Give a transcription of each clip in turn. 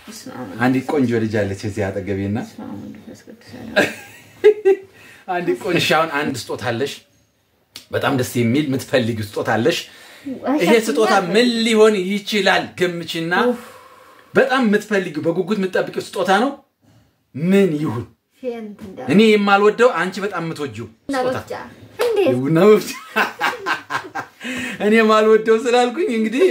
አንዲት ቆንጆ ልጅ አለች እዚህ አጠገቤና አንዲት ቆንጆ አሁን አንድ ስጦታ አለሽ። በጣም ደስ የሚል የምትፈልጊው ስጦታ አለሽ። ይሄ ስጦታ ምን ሊሆን ይችላል? ገምችና በጣም የምትፈልጊው በጉጉት የምትጠብቂው ስጦታ ነው። ምን ይሁን? እኔ የማልወደው አንቺ በጣም የምትወጂው ስጦታ ቡና መፍጫ። እኔ የማልወደው ስላልኩኝ እንግዲህ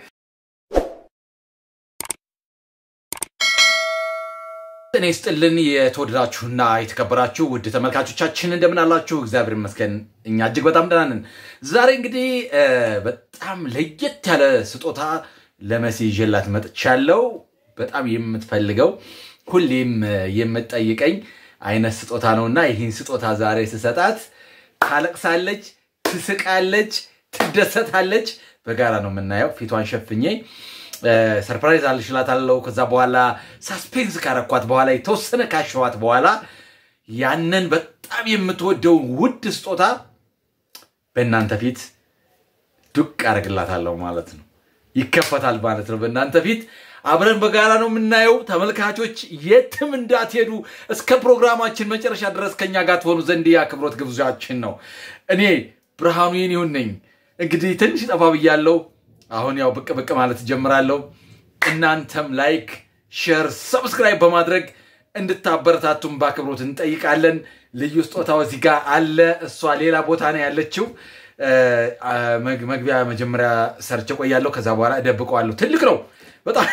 እኔ ስጥልን የተወደዳችሁና የተከበራችሁ ውድ ተመልካቾቻችን እንደምን አላችሁ? እግዚአብሔር ይመስገን እኛ እጅግ በጣም ደህና ነን። ዛሬ እንግዲህ በጣም ለየት ያለ ስጦታ ለመሲ ይዤላት መጥቻለሁ። በጣም የምትፈልገው ሁሌም የምትጠይቀኝ አይነት ስጦታ ነውና ይህን ስጦታ ዛሬ ስሰጣት ታለቅሳለች፣ ትስቃለች፣ ትደሰታለች። በጋራ ነው የምናየው። ፊቷን ሸፍኜ ሰርፕራይዝ አልሽላታለሁ። ከዛ በኋላ ሳስፔንስ ካረኳት በኋላ የተወሰነ ካሸዋት በኋላ ያንን በጣም የምትወደውን ውድ ስጦታ በእናንተ ፊት ዱቅ አደርግላታለሁ ማለት ነው። ይከፈታል ማለት ነው በእናንተ ፊት። አብረን በጋራ ነው የምናየው። ተመልካቾች የትም እንዳትሄዱ እስከ ፕሮግራማችን መጨረሻ ድረስ ከኛ ጋር ትሆኑ ዘንድ የአክብሮት ግብዣችን ነው። እኔ ብርሃኑ የኔውን ነኝ። እንግዲህ ትንሽ ጠፋ ብያለሁ። አሁን ያው ብቅ ብቅ ማለት ጀምራለሁ። እናንተም ላይክ፣ ሼር፣ ሰብስክራይብ በማድረግ እንድታበረታቱን በአክብሮት እንጠይቃለን። ልዩ ስጦታው እዚህ ጋር አለ። እሷ ሌላ ቦታ ነው ያለችው። መግቢያ መጀመሪያ ሰርቼ ቆያለሁ። ከዛ በኋላ እደብቀዋለሁ። ትልቅ ነው በጣም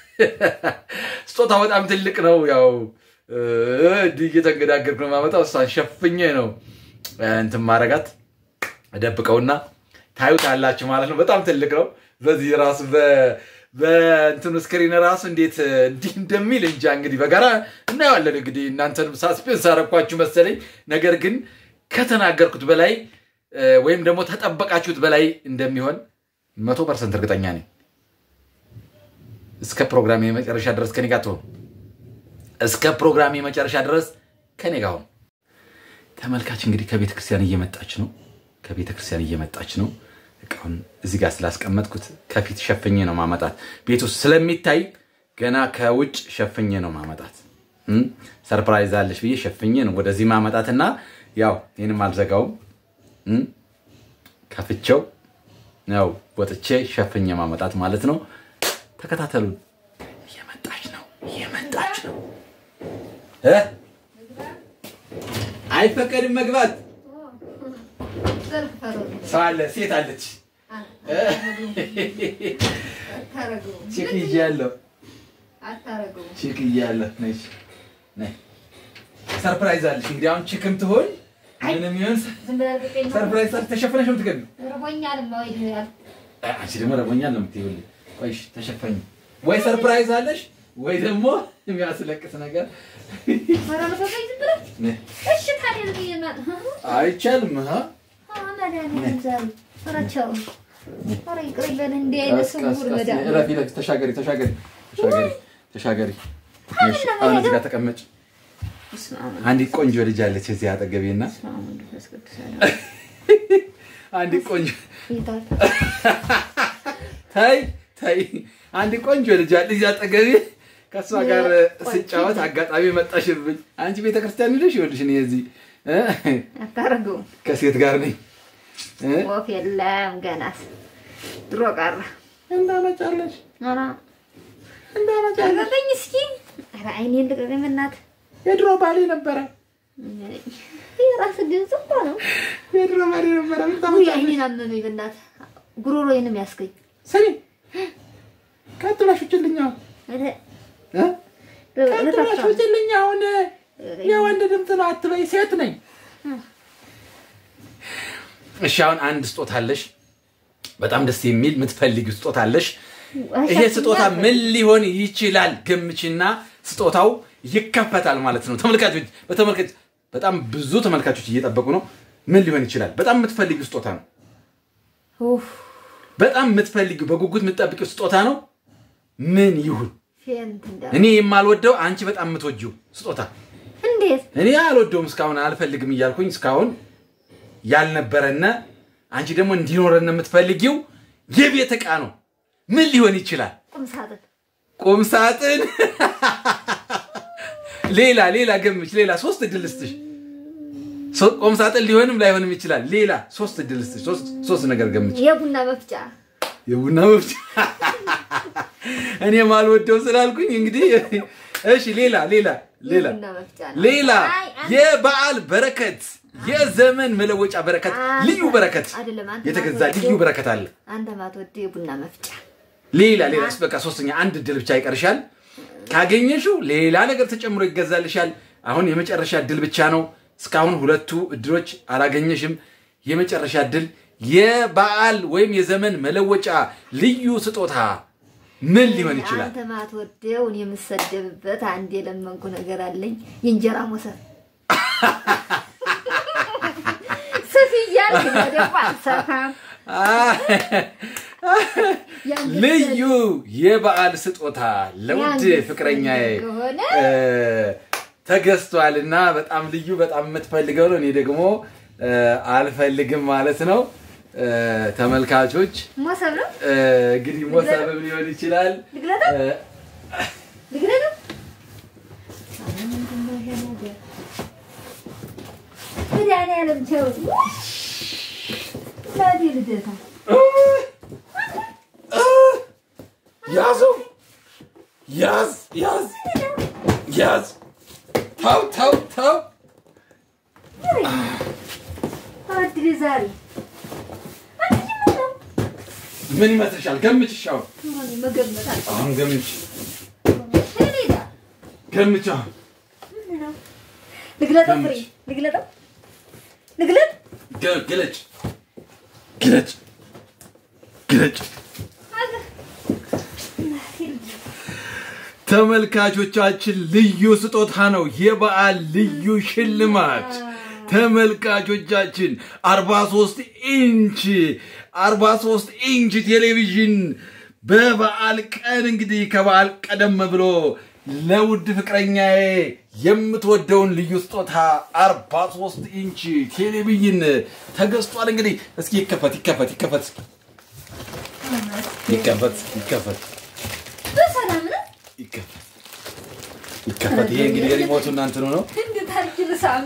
ስጦታው በጣም ትልቅ ነው። ያው እንዲህ እየተንገዳገርኩ ነው የማመጣው። እሷን ሸፍኜ ነው እንትን ማረጋት እደብቀውና ታዩታላችሁ ማለት ነው። በጣም ትልቅ ነው። በዚህ ራሱ በእንትኑ ስክሪን ራሱ እንዴት እንዲህ እንደሚል እንጃ። እንግዲህ በጋራ እናየዋለን። እንግዲህ እናንተንም ሳስፔንስ አረኳችሁ መሰለኝ። ነገር ግን ከተናገርኩት በላይ ወይም ደግሞ ተጠበቃችሁት በላይ እንደሚሆን መቶ ፐርሰንት እርግጠኛ ነኝ። እስከ ፕሮግራም የመጨረሻ ድረስ ከኔ ጋር ትሆኑ። እስከ ፕሮግራም የመጨረሻ ድረስ ከኔ ጋር ሁኑ። ተመልካች እንግዲህ ከቤተ ክርስቲያን እየመጣች ነው። ከቤተ ክርስቲያን እየመጣች ነው። እቃውን እዚህ ጋር ስላስቀመጥኩት ከፊት ሸፍኜ ነው ማመጣት። ቤት ውስጥ ስለሚታይ ገና ከውጭ ሸፍኜ ነው ማመጣት። ሰርፕራይዝ አለሽ ብዬ ሸፍኜ ነው ወደዚህ ማመጣት እና ያው ይህንም አልዘጋውም ከፍቼው ያው ወጥቼ ሸፍኜ ማመጣት ማለት ነው። ተከታተሉን። እየመጣች ነው፣ እየመጣች ነው። አይፈቀድም መግባት ሰው አለ፣ ሴት አለች። ቼክ እያለሁ ቼክ እያለሁ ሰርፕራይዝ አለች። እንግዲህ አሁን ቼክም ትሆን ምንም ይሆን ሰርፕራይዝ ተሸፍነሽ ነው የምትገቢው። አንቺ ደግሞ ረቦኛል ነው የምትይው። ቆይሽ ተሸፈኝ። ወይ ሰርፕራይዝ አለሽ ወይ ደግሞ የሚያስለቅስ ነገር አይቻልም። ተሻገሪ ተሻገሪ ተሻገሪ። አሁን እዚህ ጋር ተቀመጭ። አንዲት ቆንጆ ልጅ አለች እዚህ አጠገቤና አንዲት ቆንጆ ታይ ታይ አንዲት ቆንጆ ልጅ አለች አጠገቤ። ከእሷ ጋር ስጫወት አጋጣሚ መጣሽብኝ። አንቺ ቤተክርስቲያን ሄደሽ ይኸውልሽ እኔ እዚህ አታረገውም ከሴት ጋር ነኝ። ወፍ የለም ገናስ ድሮ ቀረ እንዳመጫለሽ ኧረ እንዳመጫለሽ ልቀቀኝ እስኪ ኧረ አይኔን ልቀቀኝ በእናትህ የድሮ ባሌ ነበረ። የራስህ ድምፅ እኮ ነው የድሮ ባሌ ነበረ። ምን ውይ ታመጫለሽ? አይኔን አመመኝ በእናትህ ጉሮሮዬንም ያስገኝ ስሚ ቀጥላሽ ውጭልኝ አሁን ኧረ እ? ቀጥላሽ ውጭልኝ አሁን የወንድ ድምፅ ነው አትበይ፣ ሴት ነኝ። እሺ አሁን አንድ ስጦታ አለሽ፣ በጣም ደስ የሚል የምትፈልጊው ስጦታ አለሽ። ይሄ ስጦታ ምን ሊሆን ይችላል? ገምችና ስጦታው ይከፈታል ማለት ነው። ተመልካቾች በተመልካች በጣም ብዙ ተመልካቾች እየጠበቁ ነው። ምን ሊሆን ይችላል? በጣም የምትፈልጊው ስጦታ ነው። ኡፍ በጣም የምትፈልጊው በጉጉት የምትጠብቂው ስጦታ ነው። ምን ይሁን? ፌንት እንዳ እኔ የማልወደው አንቺ በጣም የምትወጂው ስጦታ እንዴት እኔ አልወደውም እስካሁን አልፈልግም እያልኩኝ እስካሁን ያልነበረነ አንቺ ደግሞ እንዲኖረን የምትፈልጊው የቤት ዕቃ ነው። ምን ሊሆን ይችላል? ቁም ሳጥን ቁም ሳጥን ሌላ ሌላ ገምች ሌላ ሶስት እድል ልስጥሽ ሶ- ቁም ሳጥን ሊሆንም ላይሆንም ይችላል ሌላ ሶስት እድል ልስጥሽ ሶስት- ሶስት ነገር ገምች የቡና መፍጫ የቡና መፍጫ እኔ ማልወደው ስላልኩኝ እንግዲህ እሺ ሌላ ሌላ ሌላ የቡና መፍጫ ነው። ሌላ አይ፣ አንተ- የበዓል በረከት የዘመን መለወጫ በረከት አንተ- ልዩ በረከት አይደለም፣ አንተ የተገዛ ማትወደው- ልዩ በረከት አለ አንተ ማትወደው የቡና መፍጫ ሌላ ሌላ በቃ ሶስተኛ አንድ እድል ብቻ ይቀርሻል ካገኘሽው ሌላ ነገር ተጨምሮ ይገዛልሻል አሁን የመጨረሻ እድል ብቻ ነው እስካሁን ሁለቱ እድሎች አላገኘሽም የመጨረሻ እድል የበዓል ወይም የዘመን መለወጫ ልዩ ስጦታ ምን ሊሆን ይችላል አንተ ማትወደው እኔ የምሰደብበት አንድ የለመንኩ ነገር አለኝ። የእንጀራ ሞሰብ ስፊ እያልክ እኔ ደግሞ አልሰፋም። ያን ልዩ የበዓል ስጦታ ለውድ ያን ፍቅረኛዬ ከሆነ እ፣ ተገዝቷል እና በጣም ልዩ በጣም የምትፈልገው ነው። እኔ ደግሞ እ፣ አልፈልግም ማለት ነው። እ፣ ተመልካቾች ሞሰብ ነው እ፣ እንግዲህ ሞሰብም ሊሆን ይችላል። ልግለጠው እ፣ ልግለጠው። ኧረ ምንድን ነው ይሄ ነገር? መድኃኒዓለም ተው። እናቴ ልደታ ያዘው ያዝ ያዝ ያዝ ተው ተው ተው አድሬ ዛሬ አንቺ ምን ነው? ምን ይመስልሻል? ገምችሽ አሁን እኔ መገመት አልችልም። አሁን ገምች እኔ ጋ ገምች አሁን ምንድን ነው? ልግለጠው ፍሬ ልግለጠው ልግለጥ ገ- ግለጭ ግለጭ ግለጭ አለ እናቴ ልደታ ተመልካቾቻችን ልዩ ስጦታ ነው። የበዓል ልዩ ሽልማት ተመልካቾቻችን 43 ኢንች 43 ኢንች ቴሌቪዥን በበዓል ቀን እንግዲህ ከበዓል ቀደም ብሎ ለውድ ፍቅረኛዬ የምትወደውን ልዩ ስጦታ 43 ኢንች ቴሌቪዥን ተገዝቷል። እንግዲህ እስኪ ይከፈት ይከፈት ይከፈት ይከፈት ይከፈት በሰላም ነው ይከፈት ይከፈት። ይሄ እንግዲህ የሪሞቱ እናንትኑ ነው። እንዴት አድርጌ ልሳም?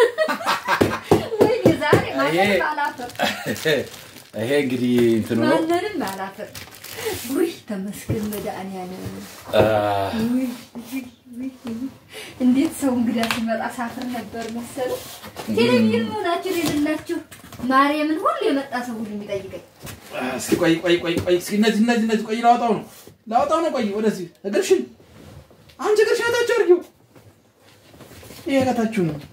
ወይኔ ዛሬ ማንንም አላፍር ይሄ እንግዲህ እንትኑ ነው። ማንንም አላፍር። ውይ ተመስገን መድኃኒዓለም። አ፣ ውይ ውይ ውይ ውይ። እንዴት ሰው እንግዳ ሲመጣ ሳፍር ነበር መሰሉ። ቴሌቪዥን መሆናችሁን የሌላችሁ ማርያምን ሁሉ የመጣ ሰው ሁሉ የሚጠይቀኝ እስኪ ቆይ ቆይ ቆይ ቆይ እስኪ እነዚህ እነዚህ እነዚህ ቆይ ላወጣው ነው ላወጣው ነው። ቆይ ወደዚህ እግርሽን አንቺ እግርሽን ታችሁ አድርጊው። ይሄ ከታችሁ ነው።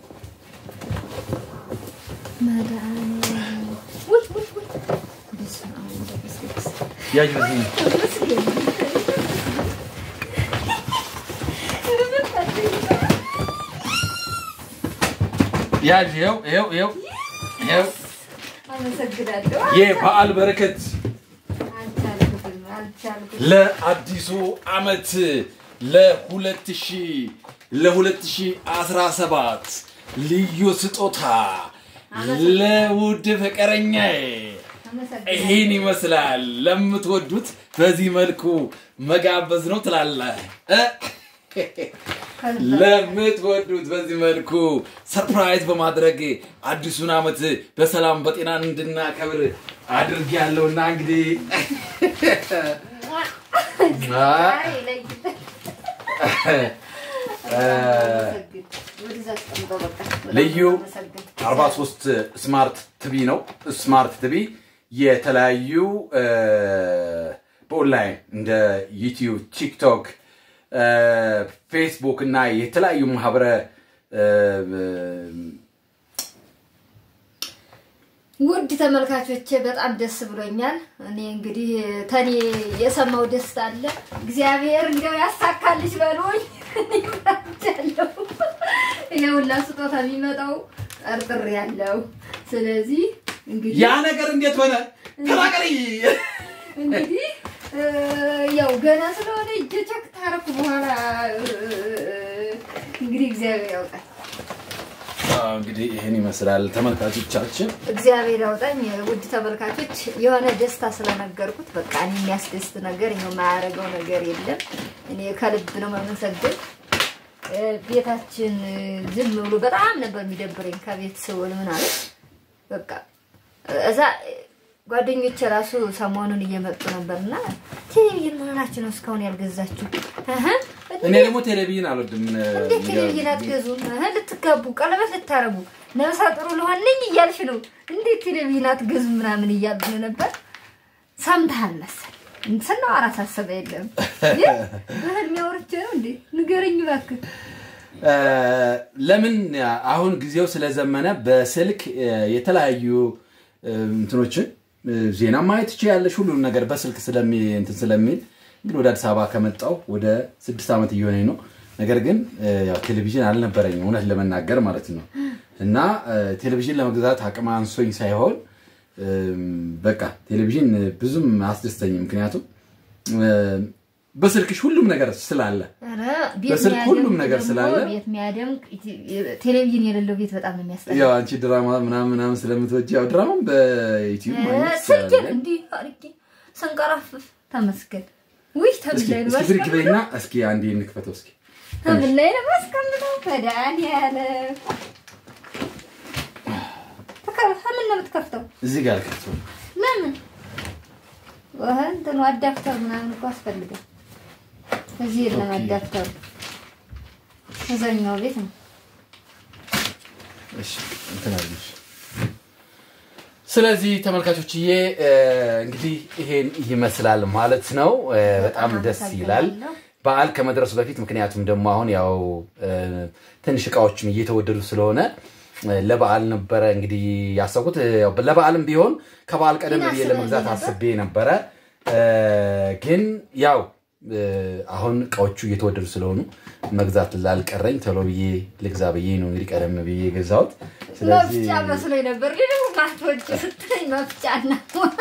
መድኃኒዓለም። ውይ ውይ ውይ። በስመ አብ ወወልድ ወመንፈስ ቅዱስ። ያዥ በዚህ ነው። ተመስገን። ያዥ ይኸው ይኸው ይኸው ይኸው አመሰግናለሁ። የበዓል በረከት አልቻልኩትም አልቻልኩትም። ለአዲሱ ዓመት ለ2000 ለ2017 ልዩ ስጦታ ለውድ ፍቅረኛዬ አመሰግናለሁ። ይህን ይመስላል። ለምትወዱት በዚህ መልኩ መጋበዝ ነው ትላለህ እ? ለምትወዱት በዚህ መልኩ ሰርፕራይዝ በማድረግ አዲሱን ዓመት በሰላም በጤና እንድናከብር አድርግ ያለውና እንግዲህ አይ ለይተህ አመሰግን። ወደዛ አስቀምጠው በቃ። በጣም ልዩ አመሰግን። 43 ስማርት ቲቪ ነው። ስማርት ቲቪ የተለያዩ እ፣ በኦንላይን እንደ ዩቲዩብ፣ ቲክቶክ፣ እ፣ ፌስቡክ እና የተለያዩ ማህበረ እ፣ ውድ ተመልካቾቼ በጣም ደስ ብሎኛል። እኔ እንግዲህ ተኔ የሰማው ደስታ አለ። እግዚአብሔር እንደው ያሳካልሽ በሉኝ። ያለው ይሄ ሁላ ስጦታ የሚመጣው ጠርጥር ያለው ስለዚህ እንግዲህ ያ ነገር እንዴት ሆነ? ተናገሪ። እንግዲህ እ፣ ያው ገና ስለሆነ እጀ ቸክ ታረኩ በኋላ እ፣ እንግዲህ እግዚአብሔር ያውጣል። አዎ፣ እንግዲህ ይህን ይመስላል ተመልካቾቻችን። እግዚአብሔር ያውጣኝ። ውድ ተመልካቾች የሆነ ደስታ ስለነገርኩት በቃ እኔ የሚያስደስት ነገር ይኸው የማያደርገው ነገር የለም። እኔ እኔ ከልብ ነው የማመሰግን። እ፣ ቤታችን እ፣ ዝም ብሎ በጣም ነበር የሚደብረኝ ከቤት ስውል ምናምን በቃ እዛ እ፣ ጓደኞቼ ራሱ ሰሞኑን እየመጡ ነበርና ቴሌቪዥን ምን ሆናችሁ ነው እስካሁን ያልገዛችሁ? እህ፣ እኔ ደግሞ ቴሌቪዥን አልወድም። እንዴት ቴሌቪዥን አትገዙም? እህ፣ ልትጋቡ ቀለበት ልታረጉ ነብሰ ጥሩ ልሆን ነኝ እያልሽ ነው። እንዴት ቴሌቪዥን አትገዙም ምናምን እያሉ ነበር። ሰምተሃል መሰል ስናወራ ሳሰበ የለም ግን በህልሜ አውርቼ ነው እንዴ? ንገረኝ እባክህ። እ፣ ለምን አሁን ጊዜው ስለዘመነ በስልክ እ፣ የተለያዩ እ፣ እንትኖችን እ፣ ዜና ማየት ትችያለሽ። ሁሉንም ነገር በስልክ ስለሚ እንትን ስለሚል እንግዲህ ወደ አዲስ አበባ ከመጣሁ ወደ ስድስት ዓመት እየሆነኝ ነው። ነገር ግን እ፣ ያው ቴሌቪዥን አልነበረኝም እውነት ለመናገር ማለት ነው። እና እ፣ ቴሌቪዥን ለመግዛት አቅም አንሶኝ ሳይሆን እም፣ በቃ ቴሌቪዥን ብዙም አያስደስተኝም። ምክንያቱም እ፣ በስልክሽ ሁሉም ነገር ስላለ ኧረ ቤት በስልክ የሚያደምቅ ሁሉም ነገር ደግሞ ስላለ ቤት የሚያደምቅ ቴሌቪዥን የሌለው ቤት በጣም ነው የሚያስጠላ። ያው አንቺ ድራማ ምናምን ምናምን ስለምትወጂ ያው ድራማም በዩቲዩብ ማግኘት ስልኬን ትችላለሽ። እንዲህ አድርጌ ስንቀራፍፍ ተመስገን። ውይ እስኪ ተምን ላይ ነው እስኪ ብድግ ማስቀምጠው? በይና እስኪ አንዴ እንክፈተው እስኪ ተምን ላይ ነው ማስቀምጠው? መድኃኒዓለም ተከ- ተምን ነው የምትከፍተው? እዚህ ጋር ከፍተው ለምን ወህ እንትኑ አዳፕተር ምናምን እኮ አስፈልጋል። እዚህ የለም ኦኬ። አዳፕተሩ፣ እዛኛው ቤት ነው። እሺ እንትን አለሽ። ስለዚህ ተመልካቾችዬ እ፣ እንግዲህ ይሄን ይመስላል ማለት ነው። እ፣ በጣም ደስ ይላል አመሰግናለሁ። በዓል ከመድረሱ በፊት ምክንያቱም ደግሞ አሁን ያው እ፣ ትንሽ እቃዎችም እየተወደዱ ስለሆነ እ፣ ለበዓል ነበረ እንግዲህ ያሰብኩት እ፣ ያው ለበዓልም ቢሆን ከበዓል ቀደም ግን ብዬ አስበህ ለመግዛት ነበር? አስቤ ነበረ እ፣ ግን ያው እ፣ አሁን እቃዎቹ እየተወደዱ ስለሆኑ መግዛት ላልቀረኝ ቶሎ ብዬ ልግዛ ብዬ ነው እንግዲህ ቀደም ብዬ የገዛሁት። ስለዚህ መፍጫ መስሎኝ ነበር። ግን ደግሞ ማትወጪ ስትለኝ መፍጫ እና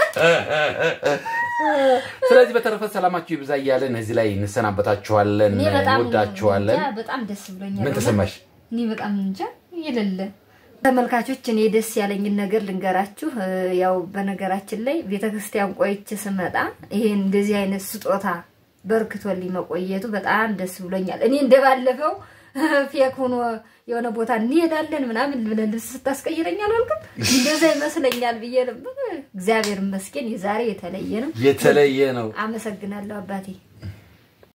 ስለዚህ በተረፈ ሰላማችሁ ይብዛ እያለን እዚህ ላይ እንሰናበታችኋለን። እኔ በጣም እንወዳችኋለን። እንጃ በጣም ደስ ብሎኛል። ምን ተሰማሽ? እኔ በጣም እንጃ የሌለ ተመልካቾች፣ እኔ ደስ ያለኝን ነገር ልንገራችሁ። እ፣ ያው በነገራችን ላይ ቤተክርስቲያን ቆይቼ ስመጣ ይሄን እንደዚህ አይነት ስጦታ በርክቶልኝ መቆየቱ በጣም ደስ ብሎኛል። እኔ እንደባለፈው ፌክ ሆኖ የሆነ ቦታ እንሄዳለን ምናምን ብለህ ልብስ ስታስቀይረኝ አላልክም? እንደዛ ይመስለኛል ብዬ ነበር። እግዚአብሔር ይመስገን የዛሬ የተለየ ነው። የተለየ ነው። አመሰግናለሁ አባቴ።